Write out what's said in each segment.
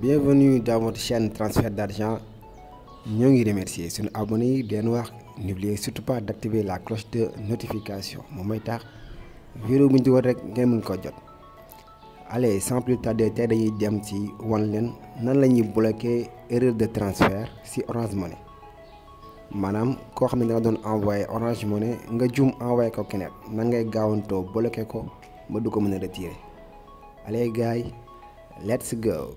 bienvenue dans votre chaîne transfert d'argent ñoo ngi remercier suñu abonné yi den wax n'oubliez surtout pas d'activer la cloche de notification moom mooy tax vidéo bu ñu dugal rek ngeen mën ko jot allez sans plus tarder tey dañuy dem ci wan leen nan la ñuy bloquer erreur de transfert ci Orange Money maanaam koo xam ne danga doon envoyé Orange Money nga jum envoyé ko keneen nan ngay gaawantoo bloquer ko ba du ko mën a retirer allez gars yi let's go.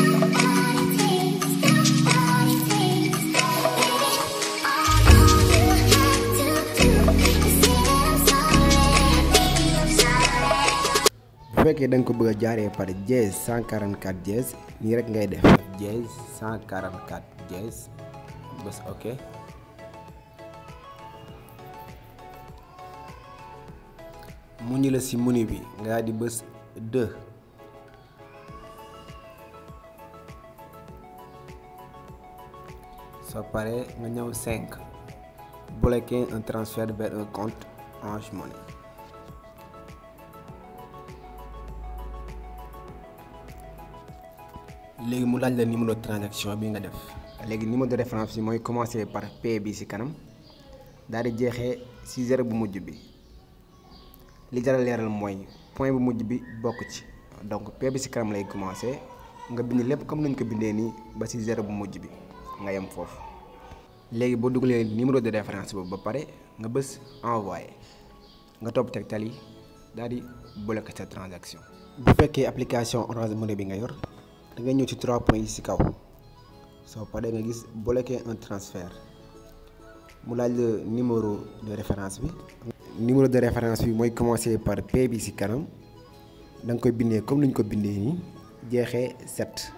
bu fekkee da nga ko bëgg a jaaree par dièse 144 dièse nii rek ngay def dièse 144 dièse bés ok mu ñu la ci menu bi nga daal di bés 2 soo paree nga ñëw 5 bloquer un transfert vers un compte Orange Money léegi mu laaj la numéro de transaction bi nga def léegi numéro de référence bi mooy commencer par P bi ci kanam daal di jeexee ci zéro bu mujj bi li jar a leeral mooy point bu mujj bi bokk ci donc P bi ci kanam lay commencer nga bind lépp comme nañ ko bindee nii ba ci zéro bu mujj bi nga yem foofu léegi boo dugalee numéro de référence boobu ba pare nga bës envoyer nga topp tegtal yi daal di bloquer sa transaction. bu fekkee application Orange Money bi nga yor. da nga ñëw ci trois points yi ci kaw soo paree nga gis bloquer un transfert mu laaj la numéro de référence bi. numéro de référence bi mooy commencer par P bi ci kanam da nga koy bindee comme ni ñu ko bindee nii jeexee 7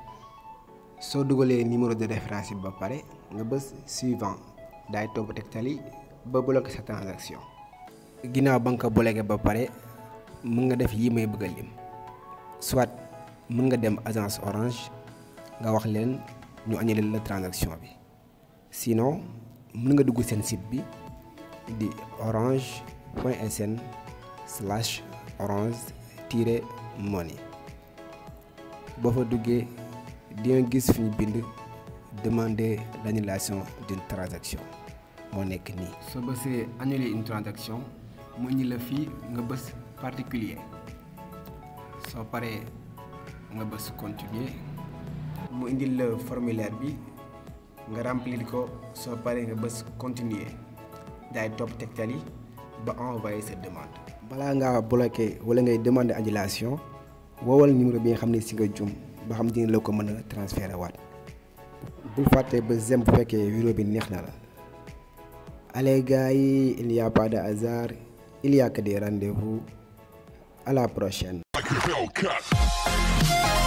soo dugalee numéro de référence bi ba pare nga bës suivant daay topp tegtal yi ba bloquer sa transaction. ginnaaw ba nga ko bloquer ba pare mën nga def yii may bëgg a lim soit. mën nga dem agence orange nga wax leen ñu annulé la transaction bi sinon mën nga dugg seen site bi di orange point sn slash orange tiret money boo fa duggee di nga gis fi ñu bind demander l'annulation d'une transaction moo nekk nii. soo bësee annuler une transaction mu indi la fii nga bës particulier soo paree. nga bës continuer mu indil la formulaire bi nga remplir ko soo paree nga bës continuer daay topp tegtal yi ba envoyer sa demande. balaa ngaa bloquer wala ngay demander annulation woowal numéro bi nga xam ne si nga jum ba xam dina la ko mën a transférer waat bul fàtte ba zem bu fekkee vidéo bi neex na la. allez gars yi il y a pas de hasard il y a que des rendez-vous à la prochaine. like a Hellcat.